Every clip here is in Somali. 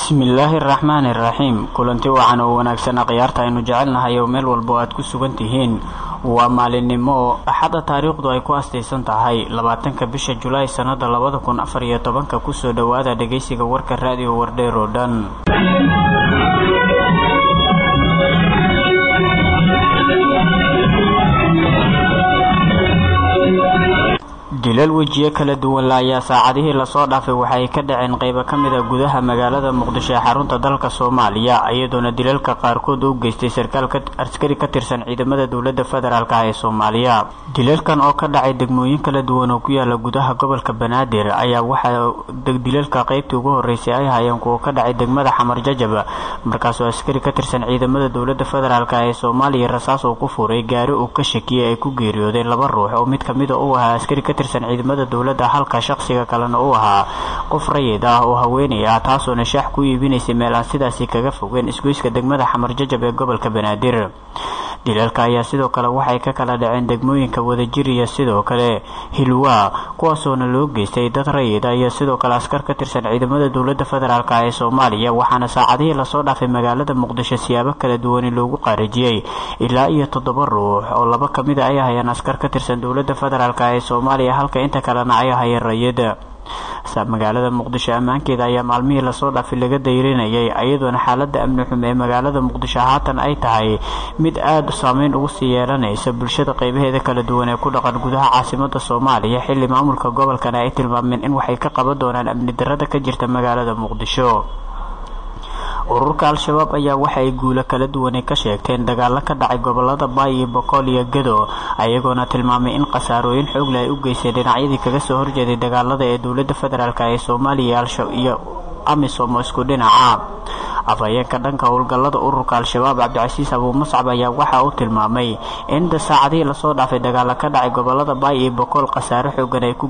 bismillaahi araxmaani iraxiim kulanti wacan oo wanaagsan akhyaarta aynu jecelnahay oo meel walba aad ku sugan tihiin waa maalinimo axadda taariikhdu ay ku astaysan tahay labaatanka bisha julaay sannada labada kun afar iyo tobanka kusoo dhowaada dhegaysiga warka raadiyo wardheer oo dhan dilal wejiyo kala duwan la ayaa saacadihii lasoo dhaafay waxa ay ka dhaceen qaybo ka mid a gudaha magaalada muqdisho ee xarunta dalka soomaaliya iyadoona dilalka qaarkood u geystay sarkaal askari ka tirsan ciidamada dowladda federaalk ah ee soomaaliya dilalkan oo ka dhacay degmooyin kala duwan oo ku yaala gudaha gobolka banaadir ayaa waxaa dilalka qaybtii ugu horeysay ay hayeen kuwa ka dhacay degmada xamar jajab markaasoo askari ka tirsan ciidamada dowladda federaalk ee soomaaliya rasaas uu ku furay gaari uu ka shakiyay ay ku geeriyoodeen laba ruux oo mid kamida u ahaa askari ka tirsan ciidamada dowladda halka shaqsiga kalena uu ahaa qof rayid ah oo haweenay ah taasoona shaax ku iibinaysay meel aan sidaasi kaga fogeen isgoyska degmada xamar jajab ee gobolka banaadir dilalka ayaa sidoo kale waxay ka kala dhaceen degmooyinka wadajir iyo sidoo kale hilwaa kuwaasoona loo geystay dad rayid ah iyo sidoo kale askar ka tirsan ciidamada dowladda federaalk ee soomaaliya waxaana saacadihii lasoo dhaafay magaalada muqdisho siyaabo kala duwani loogu qaarajiyey ilaa iyo toddoba ruux oo laba kamida ay ahayeen askar ka tirsan dowladda federaalk ee soomaaliya halka inta kalena ay ahayeen rayid magaalada muqdisho ammaankeeda ayaa maalmihii lasoo dhaafay laga dayrinayay iyadoona xaalada amni xumo ee magaalada muqdisho haatan ay tahay mid aada saameyn ugu sii yeelanaysa bulshada qeybaheeda kala duwan ee ku dhaqan gudaha caasimada soomaaliya xilli maamulka gobolkana ay tilmaameen in waxay ka qaban doonaan amni darada ka jirta magaalada muqdisho ururka al-shabaab ayaa waxa ay guulo kala duwanay ka sheegteen dagaalo ka dhacay gobolada baay iyo boqol iyo gedo ayagoona tilmaamay in khasaarooyin xoogle ay u geysteen dhinacyadii kaga soo horjeeday dagaalada ee dowladda federaalk ee soomaaliya iyo amisom oo isku dhinaca afhayeenka dhanka howlgallada ururka al-shabaab cabdicasiis abuu muscab ayaa waxa uu tilmaamay in saacadihii lasoo dhaafay dagaalo ka dhacay gobolada baay iyo boqol khasaare xoogan ay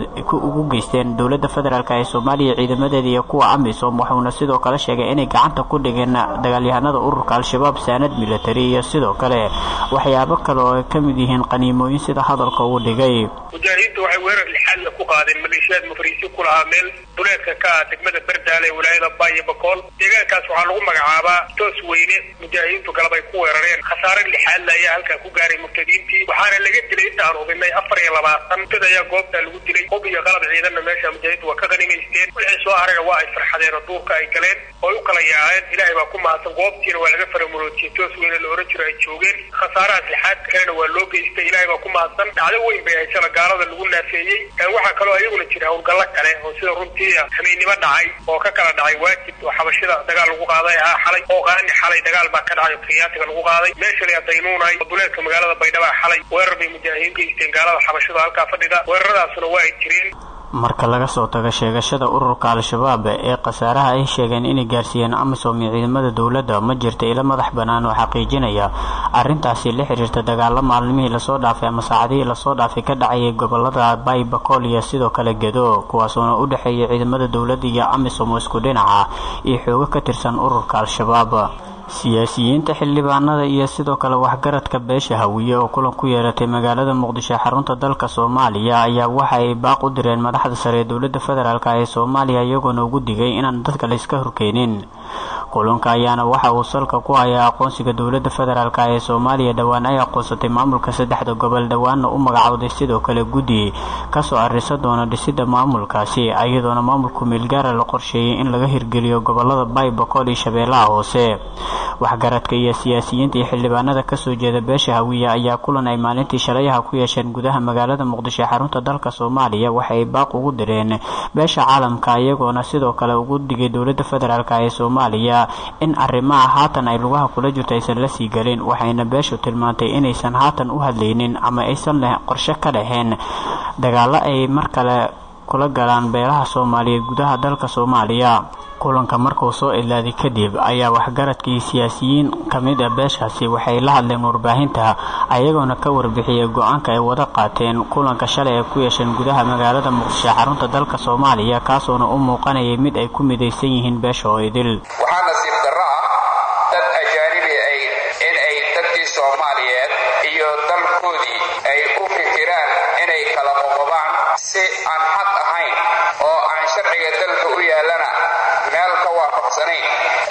ugu geysteen dowladda federaalk ee soomaaliya ciidamadeeda iyo kuwa amisom wuxuuna sidoo kale sheegay inay gacanta ku dhigeen dagaalyahanada ururka al-shabaab saanad military iyo sidoo kale waxyaabo kale oo ay ka mid yihiin qaniimooyin sida hadalka uu dhigay mujaahidiintu waxay weerar lixaadla ku qaadeen maleeshiyaad mufriisi ku lahaa meel duleedka ka ah degmada berdaale ee wilaayada baay iyo boqol deegaankaas waxaa lagu magacaabaa toos weyne mujaahidiintu galab ay ku weerareen khasaare lixaadla ayaa halkaa ku gaaray murtadiintii waxaana laga dilay inta aan hubinay afar iyo labaatan murtad ayaa goobtaa lagu dilay hub iyo qalab ciidanna meesha mujaahidiintu waa ka qanimaysteen wixii soo harayna waa ay farxadeen oo duurka ay galeen oo ay u kala yaaceen ilaahay baa ku mahadsan goobtiina waa laga faramuroojiyey toos weyne la ohan jiro ay joogeen khasaarahaas lixaad kalena waa loo geystay ilaahay baa ku mahadsan dhacdo weyn bay haysana gaalada lagu naafeeyey waxaa kaloo ayaguna jira howlgallo kale oo sida runtii hameynimo dhacay oo ka kala dhacay waajib oo xabashida dagaal lagu qaaday ahaa xalay oo qaani xalay dagaal baa ka dhacay oo kenyaatiga lagu qaaday meesha la daynuunay oo duleedka magaalada baydhaba xalay weerar bay mujaahidiin geysteen gaalada xabashida halkaa fadhida weeraradaasuna waa ay jireen marka laga soo tago sheegashada ururka al-shabaab ee khasaaraha ay sheegeen inay gaarsiiyeen amisom iyo ciidamada dowladda ma jirta ilo madax bannaan oo xaqiijinaya arrintaasi la xiriirta dagaalo maalmihii lasoo dhaafay ama saacadihii lasoo dhaafay ka dhacayay gobolada bay bakool iyo sidoo kale gedo kuwaasoona u dhexeeya ciidamada dowladda iyo amisom oo isku dhinaca iyo xoogo ka tirsan ururka al-shabaab siyaasiyiinta xildhibaanada iyo sidoo kale waxgaradka beesha hawiye oo kulan ku yeeratay magaalada muqdisho xarunta dalka soomaaliya ayaa waxa ay baaq u direen madaxda sare ee dowladda federaalk ee soomaaliya iyagoona ugu digay inaan dadka la iska horkeenin kulanka ayaana waxa uu salka ku hayaa aqoonsiga dowladda federaalk ee soomaaliya dhowaan ay aqoonsatay maamulka saddexda gobol dhowaanna u magacowday sidoo kale guddi kasoo arisa doona dhisida maamulkaasi iyadoona maamulku meelgaara la qorsheeyay in laga hirgeliyo gobolada bay boqol iyo shabeellaha hoose waxgaradka iyo siyaasiyiinta iyo xildhibaanada kasoo jeeda beesha hawiya ayaa kulan ay maalintii shalayaha ku yeesheen gudaha magaalada muqdisho ee xarunta dalka soomaaliya waxa ay baaq ugu direen beesha caalamka iyagoona sidoo kale ugu digay dowladda federaalk ee soomaaliya in arrimaha haatan ay lugaha kula jirto aysan la sii gelin waxayna beeshu tilmaantay inaysan haatan u hadlaynin ama aysan qorshe ka dhaheen dagaalo ay mar kale kula galaan beelaha soomaaliyeed gudaha dalka soomaaliya kulanka markuu soo ilaaday kadib ayaa waxgaradkii siyaasiyiin ka mid ah beeshaasi waxay la hadleen warbaahinta ayagoona ka warbixiyey go-aanka ay wada qaateen kulanka shalay ay ku yeesheen gudaha magaalada muqdisho xarunta dalka soomaaliya kaasoona u muuqanayay mid ay ku midaysan yihiin beesha oo idil waxaa nasiib darro ah dad ajaanibi ay in ay dadkii soomaaliyeed iyo dalkoodii ay u fikiraan inay kala qoqobaan si aan xaq ahayn oo aan sharciga dalka u yaallana meel ka waafaq waafaqsanayn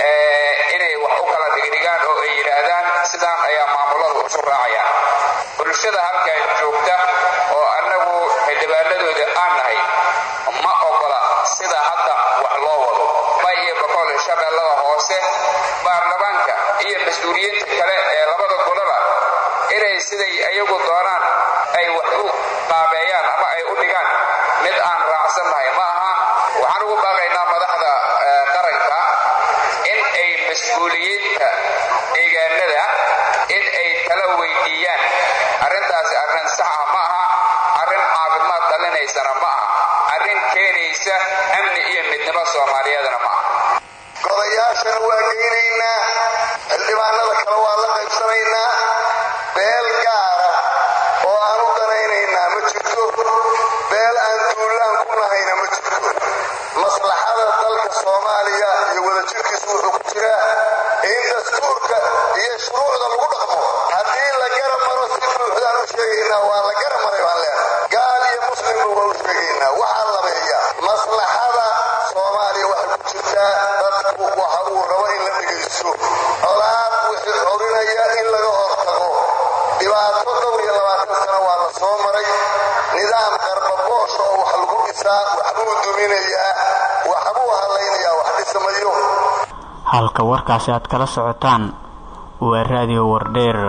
inay wax u kala dhigdhigaan oo ay yidhaahdaan sidaan ayaa maamuladu isu raacayaan bulshada halkan joogta oo annagu xildhibaanadooda aan nahay ma ogola sida hadda wax loo wado bay iyo boqol shabeellada hoose baarlamaanka iyo mas-uuliyiinta kale ee labada golaba inay siday iyagu doonaan ay wax u qaabeeyaan ama ay u dhigaan mid aan raacsannahay ma aha waxaan ugu baaqaynaa madaxda qaranka in ay mas-uuliyiinta deegaanada in ay tala weydiiyaan arrintaasi arrin sax ah ma aha arrin caafimaad dhalinaysana ma aha arrin keenaysa amni iyo midnimo soomaaliyeedna ma aha godayaashana waa geynaynaa xildhibaanada kale waa la qaybsanaynaa beel gaara oo aan u danaynaynaa ma jirto beel aan duulaan ku nahayna ma jirto maslaxada dalka soomaaliya iyo wadajirkiisu wuxuu ku jiraa in dastuurka iyo shuruucda lagu dhaqmo haddii la garab maro si buuxdaan u sheegaynaa waa la garab maray baan leenahay gaal iyo muslimba waa u sheegaynaa waxaa labeeya maslaxada soomaaliya waxay ku jirtaa dadku waxa uu rabo in la dhegaysto colaad wixii corinaya in laga hortago dhibaato dhowr iyo labaatan sano waa la soo maray nidaam qarbaboosha oo wax lagu dhisaa waxbuu duminayaa waxbuu hadlaynayaa wax dhismayo halka warkaasi aad kala socotaan waa raadiyo wardheer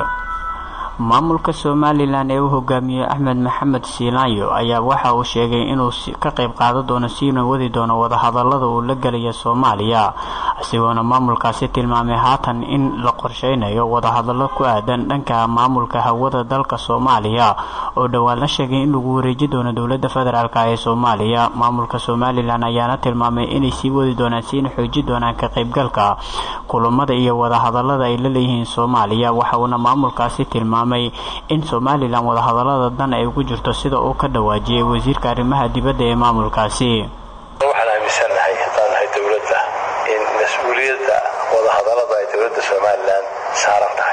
maamulka somalilan ee uu hogaamiyey axmed maxamed siinaayo ayaa waxa uu sheegay inuu ka qayb qaadan doono siina wadi doono wadahadalada uu la gelaya soomaaliya isagoona maamulkaasi tilmaamay haatan in la qorsheynayo wadahadallo ku aadan dhanka maamulka hawada dalka soomaaliya oo dhowaan la sheegay in lagu wareeji doono dowlada federaalk ee soomaaliya maamulka somalilan ayaana tilmaamay inay sii wadi doonaan siina xooji doonaan ka qaybgalka kulamada iyo wadahadalada ay la leeyihiin soomaaliya waxauna maamulkaasi tilmaamay in somalilan wadahadalada dan ay ugu jirto sida uu ka dhawaajiyey wasiirka arrimaha dibadda ee maamulkaasi waxaan aaminsannahay haddaan nahay dowladda in mas-uuliyadda wadahadalada ay dowladda somalilan saaran tahay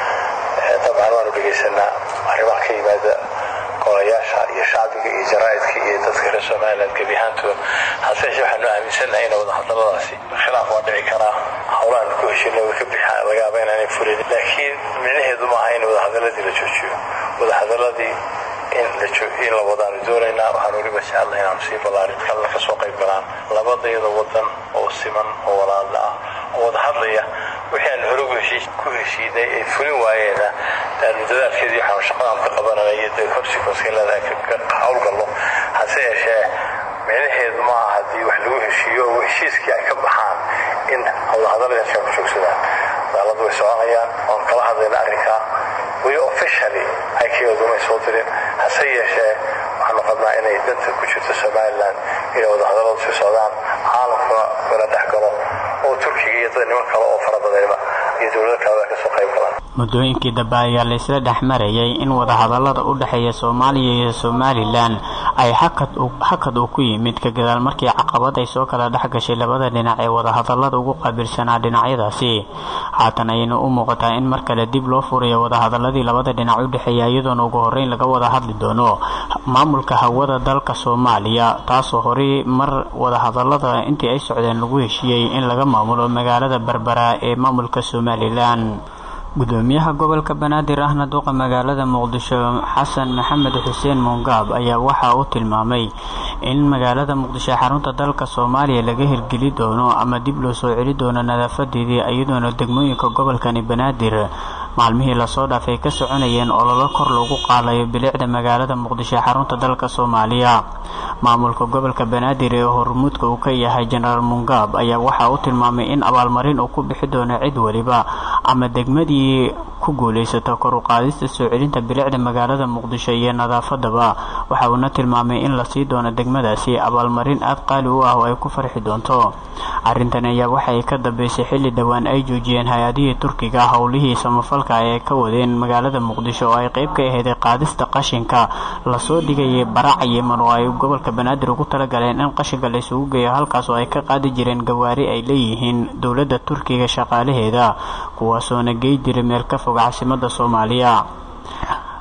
dabcan waanu dhegaysanaa arrimaha ka yimaada golayaasha iyo shacbiga iyo jaraa'idka iyo dadka reer somalilan gebi ahaantooda hase yeeshee waxaanu aaminsannahay in wadahadaladaasi khilaaf waa dhici karaa howlahan ku heshina way ka bixaan laga yaaba inaanay fulin laakiin micnaheedu maaha in wadahadaladii la joojiyo wadahadaladii in la wadaanu doonaynaa waxaan weliba jecella inaanu sii ballaarin kalna ka soo qayb galaan labadayada wadan oo siman oo walaala ah oo wada hadlaya wixii aan hore ku heshiinay ay fulin waayeena aanu dadaalkeedii waxaanu shaqadaan ka qabananay iyo dee consequencekeelada ka howlgallo hase yeeshee micnaheedu maaha haddii wax lagu heshiiyo oo heshiiskii ay ka baxaan in wadahadalada ku joogsadaan daaladu way soconayaan oon kala hadlayna arrinkaa weli officially ay kiyadumay soo dirin hase yeeshee waxaanu qabnaa inay danta ku jirto somalilan inay wadahadaladu sii socdaan caalamkuna kala dhex galo oo turkiga iyo dad niman kale oo fara badanba iyo dowlado kaleba ka soo qayb galaan muddooyinkii dambe ayaa laysla dhex marayay in wadahadalada u dhexeeya soomaaliya iyo somalilan ay hakad uu ku yimid ka gadaal markii caqabad ay soo kala dhex gashay labada dhinac ee wadahadalada ugu qaabilsanaa dhinacyadaasi haatan ayayna u muuqataa in mar kale dib loo furayo wadahadaladii labada dhinac u dhexeeya iyadoona ugu horreyn laga wada hadli doono maamulka hawada dalka soomaaliya taasoo horey mar wadahadalada intii ay socdeen lagu heshiiyey in laga maamulo magaalada berbera ee maamulka somalilan gudoomiyaha gobolka banaadir ahna duqa magaalada muqdisho xasan maxamed xuseen muungaab ayaa waxa uu tilmaamay in magaalada muqdisho xarunta dalka soomaaliya laga hirgeli doono ama dib loo soo celi doono nadaafadeedii iyadoona degmooyinka gobolkani banaadir maalmihii lasoo dhaafay ka soconayeen ololo kor loogu qaadayo bilicda magaalada muqdisho xarunta dalka soomaaliya maamulka gobolka banaadir ee hormuudka uu ka yahay jenaraal mungaab ayaa waxa uu tilmaamay in abaalmarin uu ku bixi doono cid waliba ama degmadii ku guulaysato kor u qaadista soo celinta bilicda magaalada muqdisho iyo nadaafadaba waxa uuna tilmaamay in lasii doono degmadaasi abaalmarin aad qaali u ah oo ay ku farxi doonto arrintan ayaa waxay ka dambeysay xilli dhowaan ay joojiyeen hay-adihii turkiga howlihii samafalka ay ka wadeen magaalada muqdisho oo ay qeyb ka aheeday qaadista qashinka lasoo dhigayay baraca yeman oo ay gobolka banaadir ugu talagaleen in qashinka la isugu geeyo halkaas oo ay ka qaadi jireen gawaari ay leeyihiin dowladda turkiga shaqaalaheeda kuwaasoona gey jiray meel ka fog caasimada soomaaliya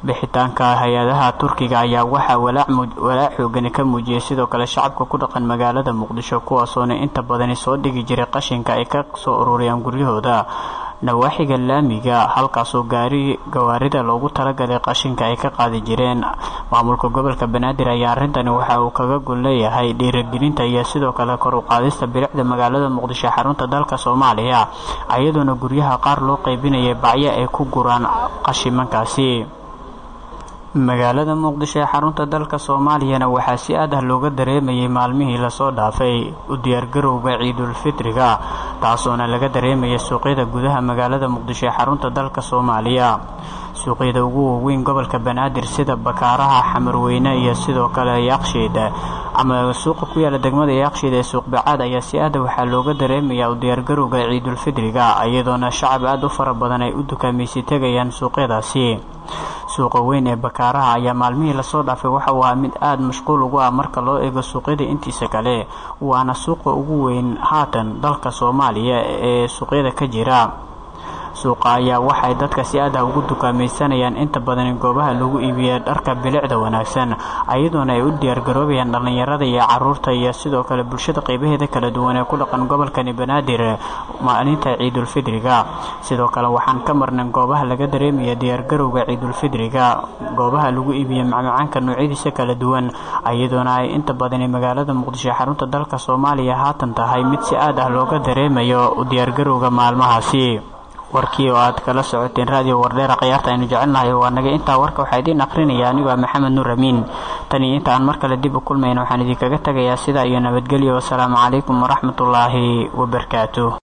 bixitaanka hay-adaha turkiga ayaa waxaa walaac xoogani ka muujiyay sidoo kale shacabka ku dhaqan magaalada muqdisho kuwaasoona inta badani soo dhigi jiray qashinka ay ka soo ururiyaan guryahooda nawaaxiga laamiga halkaasoo gaari gawaarida loogu talagalay qashinka ay ka qaadi jireen maamulka gobolka banaadir ayaa arrintani waxa uu kaga gol leeyahay dhiiragelinta iyo sidoo kale kor u qaadista bilicda magaalada muqdisho xarunta dalka soomaaliya iyadoona guryaha qaar loo qaybinayay bacyo ay ku guraan qashimankaasi magaalada muqdisho ee xarunta dalka soomaaliyana waxaa si aad ah looga dareemayay maalmihii lasoo dhaafay u diyaargarowga ciidulfitriga taasoona laga dareemaya suuqyada gudaha magaalada muqdisho ee xarunta dalka soomaaliya suuqyada ugu waaweyn gobolka banaadir sida bakaaraha xamarweyne iyo sidoo kale yaaqshiid ama suuqa ku yaala degmada yaaqshiid ee suuq bacaad ayaa si aada waxaa looga dareemayaa u diyaargarowga ciidulfidriga iyadoona shacab aada u fara badan ay u dukaamaysi tegayaan suuqyadaasi suuqa weyn ee bakaaraha ayaa maalmihii lasoo dhaafay waxa uu ahaa mid aada mashquul ugu ah marka loo eego suuqyada intiisa kale waana suuqa ugu weyn haatan dalka soomaaliya ee suuqyada ka jira suuqa ayaa waxay dadka si aad ah ugu dukaamaysanayaan inta badan goobaha lagu iibiya dharka bilicda wanaagsan ayadoona ay u diyaargaroobayaan dhallinyarada iyo caruurta iyo sidoo kale bulshada qeybaheeda kala duwan ee ku dhaqan gobolkani banaadir maalinta ciidulfidriga sidoo kale waxaan ka marnay goobaha laga dareemaya diyaargarowga ciidulfidriga goobaha lagu iibiya macmacaanka noocyadiisa kala duwan ayadoona ay inta badani magaalada muqdisho xarunta dalka soomaaliya haatan tahay mid si aad ah looga dareemayo u diyaargarowga maalmahaasi warkii oo aad kala socoteen raadiyo wardheera khiyaarta aynu jecelnahay waa naga intaa warka waxaa idiin akrinaya anigoo maxamed nuur amiin tan iyo inta aan mar kale dib u kulmayna waxaan idinkaga tegayaa sidaa iyo nabadgelyo wasalaamu calaykum waraxmatullaahi wabarakaatu